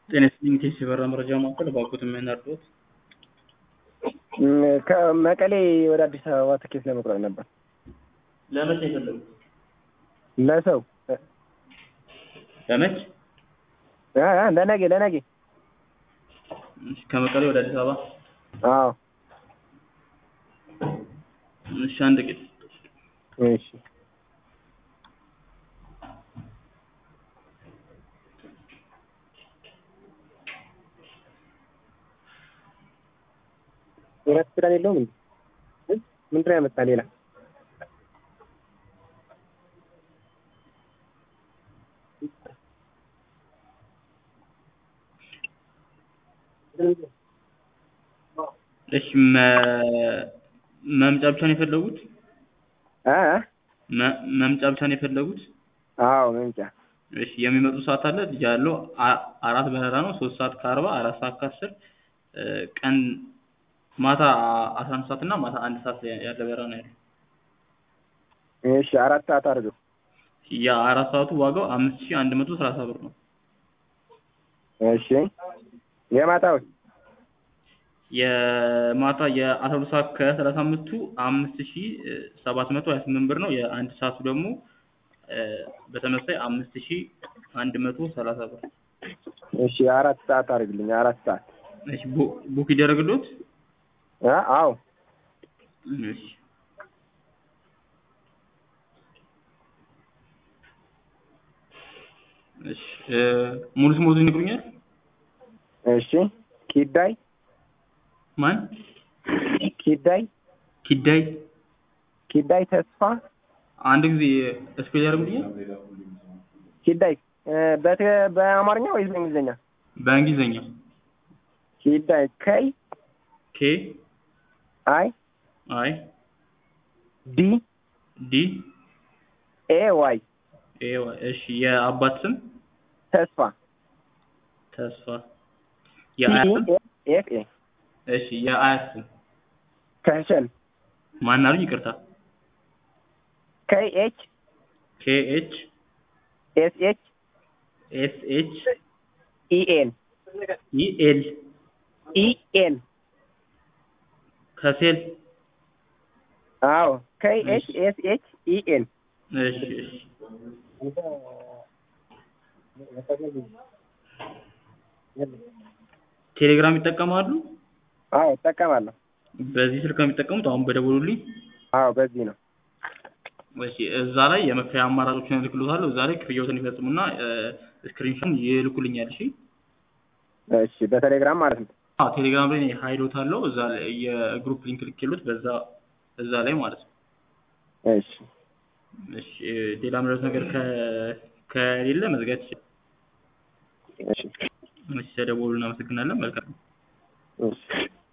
ጤና ይስጥልኝ ቴስ የበራ መረጃ ማዕከል ባኮት የምናርዶት ከመቀሌ ወደ አዲስ አበባ ትኬት ለመቁረጥ ነበር። ለመቼ የፈለጉት? ለሰው ለመች እ እ ለነገ ለነገ። እሺ፣ ከመቀሌ ወደ አዲስ አበባ አዎ እሺ፣ አንድ ቄስ እሺ የራት ኪዳን የለውም እንዴ? ምንድን ነው ያመጣ ሌላ? እሺ፣ መ- መምጫ ብቻ ነው የፈለጉት? እ እ መ- መምጫ ብቻ ነው የፈለጉት? አዎ መምጫ እሺ፣ የሚመጡ ሰዓት አለ ያለው አ- አራት በረራ ነው። ሶስት ሰዓት ከአርባ አራት ሰዓት ከአስር ቀን ማታ አስራ አንድ ሰዓት እና ማታ አንድ ሰዓት ላይ ያለ በረራ ነው ያለው። እሺ አራት ሰዓት አድርገው። የአራት ሰዓቱ ዋጋው አምስት ሺህ አንድ መቶ ሰላሳ ብር ነው። እሺ የማታው የማታ የአስራ ሁለት ሰዓት ከሰላሳ አምስቱ አምስት ሺህ ሰባት መቶ ሀያ ስምንት ብር ነው። የአንድ ሰዓቱ ደግሞ እ በተመሳይ አምስት ሺህ አንድ መቶ ሰላሳ ብር። እሺ አራት ሰዓት አድርግልኝ። አራት ሰዓት እሺ ቡ- ቡክ ይደረግልዎት? እ አዎ እሺ እሺ እ ሙሉ ስሞቱን ይነግሩኛል? እሺ ኪዳይ ማን? ኪዳይ ኪዳይ ኪዳይ ተስፋ አንድ ጊዜ ስፔል ያደርጉልኛል? ኪዳይ እ በት- በአማርኛ ወይስ በእንግሊዝኛ? በእንግሊዝኛ ኪዳይ ከይ ኬ አይ አይ ዲ ዲ ኤ ዋይ ኤ ዋይ እሺ የአባት ስም ተስፋ ተስፋ ቲ የአያት ስም ኤፍ ኤ እሺ የአያት ስም ከሸን ማን አሉኝ? ይቅርታ ከይ ኤች ኬ ኤች ኤስ ኤች ኤስ ኤች ኢ ኤን ኢ ኤል ኢ ኤን ከሴል አዎ ከይ ኤች ኤስ ኤች ኢ ኤን እሺ እሺ ቴሌግራም ይጠቀማሉ? አዎ እጠቀማለሁ። በዚህ ስልክ ነው የሚጠቀሙት? አሁን በደወሉልኝ? አዎ በዚህ ነው። እሺ እዛ ላይ የመክፈያ አማራጮችን እልክልዎታለሁ። እዛ ላይ ክፍያዎትን ይፈጽሙና ስክሪንሾት ይልኩልኛል። እሺ እሺ በቴሌግራም ማለት ነው። አዎ ቴሌግራም ላይ ሀይሎት አለው። እዛ ላይ የግሩፕ ሊንክ ልኬሎት በዛ እዛ ላይ ማለት ነው። እሺ እሺ ሌላ ምረት ነገር ከ ከሌለ መዝጋት ይችላል። እሺ እሺ ተደወሉ። እናመሰግናለን። መልካም እሺ